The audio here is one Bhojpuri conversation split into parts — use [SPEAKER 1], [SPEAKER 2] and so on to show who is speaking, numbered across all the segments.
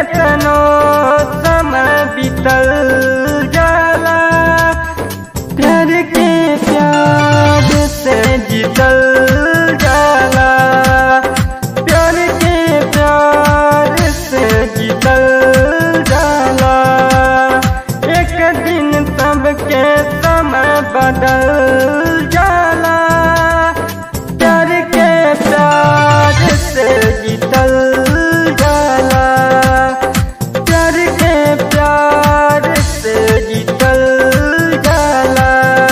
[SPEAKER 1] केतनो समय बीतल जाला प्यार के प्यार से जीतल जाला प्यार के प्यार से जीतल जाला एक दिन सबके समय बदल जाला प्यार के प्यार से जीतल जाला प्यार के प्यार से जीतल जाला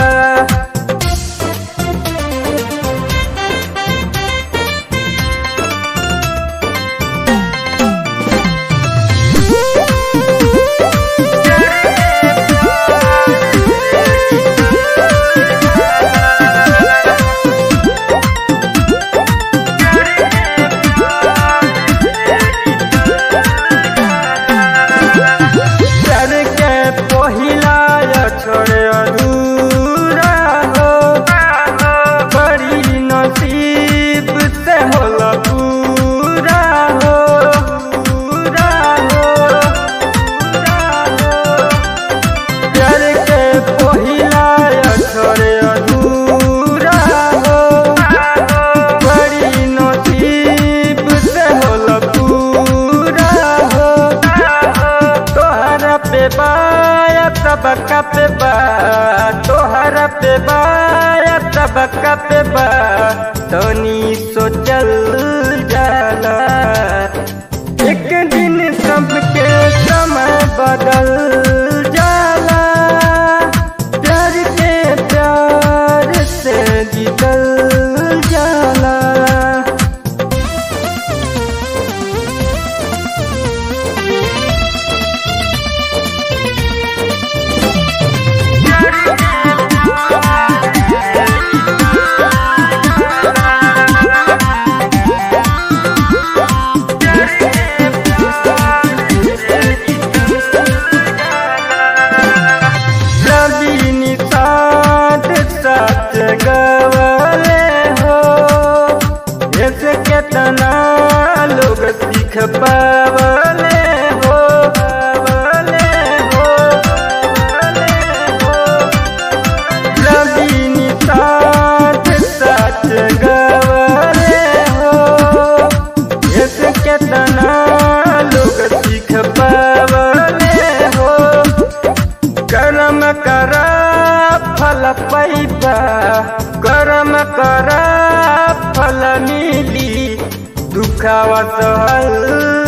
[SPEAKER 1] प्यार के पहिला छोड़े अधूरा हो बड़ी नसीब से होला पूरा हो पूरा हो पूरा हो प्यार के पहिला छोड़े अधूरा हो बड़ी नसीब से होला पूरा हो तोहरा पे बाया तबका पे बा तोहरा पे बाया तबका पे बा तनी सोचल जाला एक दिन सबके समय बदल जाला प्यार के प्यार से जीतल जाला रवि निषाद सच गवले हो ऐसे केतना लोग सीख पावले हो पावले हो पावले हो रवि निषाद सच गवले हो ऐसे केतना लोग सीख पावले हो कर्म करा फल पैबा कर्म करा फल मिली दुखावा सहल